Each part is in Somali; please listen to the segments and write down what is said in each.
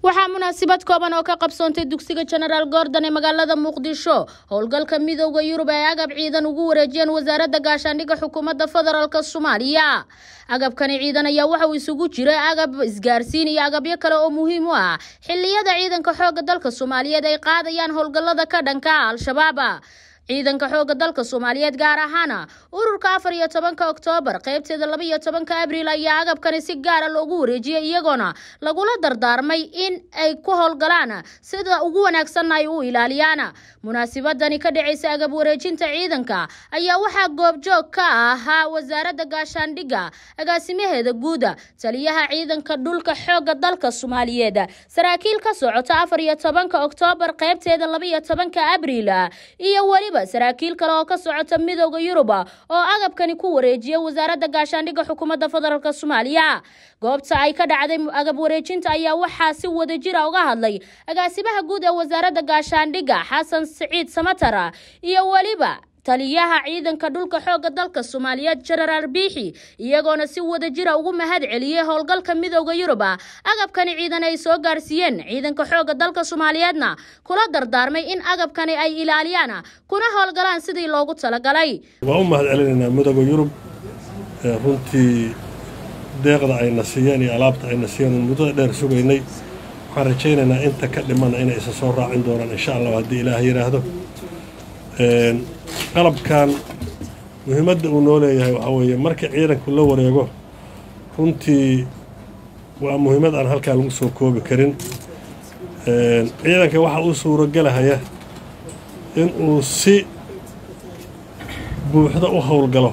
waxaa munaasabad kooban oo ka qabsoontay dugsiga jenaraal gordon ee magaalada muqdisho howlgalka midooda yurub ee agab ciidan ugu wareejiyeen wasaaradda gaashaandhigga xukuumadda federaalk soomaaliya agabkani ciidan ayaa waxa uu isugu jiray agab isgaarsiin iyo agabyo kale oo muhiim u ah xiliyada ciidanka xooga dalka soomaaliyeed ay qaadayaan howlgallada ka dhanka al-shabaab ciidanka xooga dalka soomaaliyeed gaar ahaana ururka afar iyo tobanka oktoobar qaybteeda laba iyo tobanka abriil ayaa agabkani si gaara loogu wareejiyey iyagoona lagula dardaarmay in ay ku howlgalaan sida ugu wanaagsanna ay u ilaaliyaan munaasabadani ka dhacaysa agab wareejinta ciidanka ayaa waxaa goobjoog ka ahaa wasaaradda gaashaandhigga agaasimaheeda guuda taliyaha ciidanka dhulka xooga dalka soomaaliyeed saraakiil ka socota afar iyo tobanka oktoobar qaybteeda laba iyo tobanka abriil iyo weliba saraakiil kale oo ka socota midooda yurub oo agabkani ku wareejiya wasaaradda gaashaandhigga xukuumadda federaalk soomaaliya goobta ay ka dhacday agab wareejinta ayaa waxaa si wadajira uga hadlay agaasimaha guud ee wasaaradda gaashaandhigga xasan siciid samatar iyo weliba taliyaha ciidanka dhulka xooga dalka soomaaliyeed jenaraal biixi iyagoona si wadajira ugu mahad celiyey howlgalka midooda yurub agabkani ciidan ay soo gaarsiiyeen ciidanka xooga dalka soomaaliyeedna kula dardaarmay in agabkani ay ilaaliyaan kuna howlgalaan sidii loogu talagalay waa u mahad celinaynaa midooda yurub runtii deeqda ayna siiyeen iyo alaabta ayna siiyeen muddada dheer sugaynay waxaan rajaynaynaa inta ka dhimana inay isa soo raacin doonaan insha allah haddii ilaah yidhaahdo qalabkan muhiimadda uu noo leeyahay waxaa weeye marka ciidanku la wareego runtii waa muhiimad aan halkaa lagu soo koobi karin ciidanka waxaa u suuragelahaya in uu si buuxda u howlgalo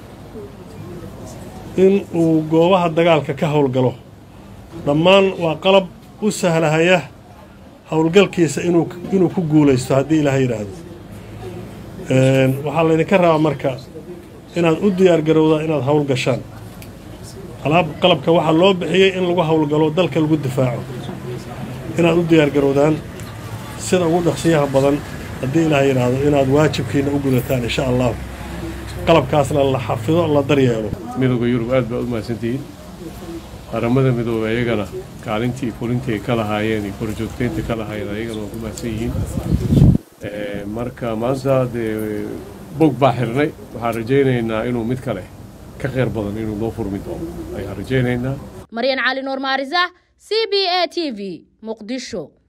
in uu goobaha dagaalka ka howlgalo dhammaan waa qalab u sahlahaya howlgalkiisa inuu ku guulaysto haddii ilaah yidhaahdo waxaa laydinka rabaa marka inaad u diyaargarowdaa inaad hawl gashaan alaab qalabka waxaa loo bixiyey in lagu howlgalo dalka lagu difaaco inaad u diyaargarowdaan sida ugu dhaqsiyaha badan haddii ilaah yidhaahdo inaad waajibkiina u gudataan insha allahu qalabkaasna la xafido la daryeelo midooda yurub aad baa u mahadsantihiin qaramada midoobe ayagana kaalintii fulintii ay ka lahaayeen iyo korjoogtaynta ka lahaayeen ayagana waa ku mahadsan yihiin marka maanta dee bog baa xirnay waxaan rajaynaynaa inuu mid kale ka kheyr badan inuu noo furmi doono ayaan rajaynaynaa maryan cali nuur maarisa c b a t v muqdisho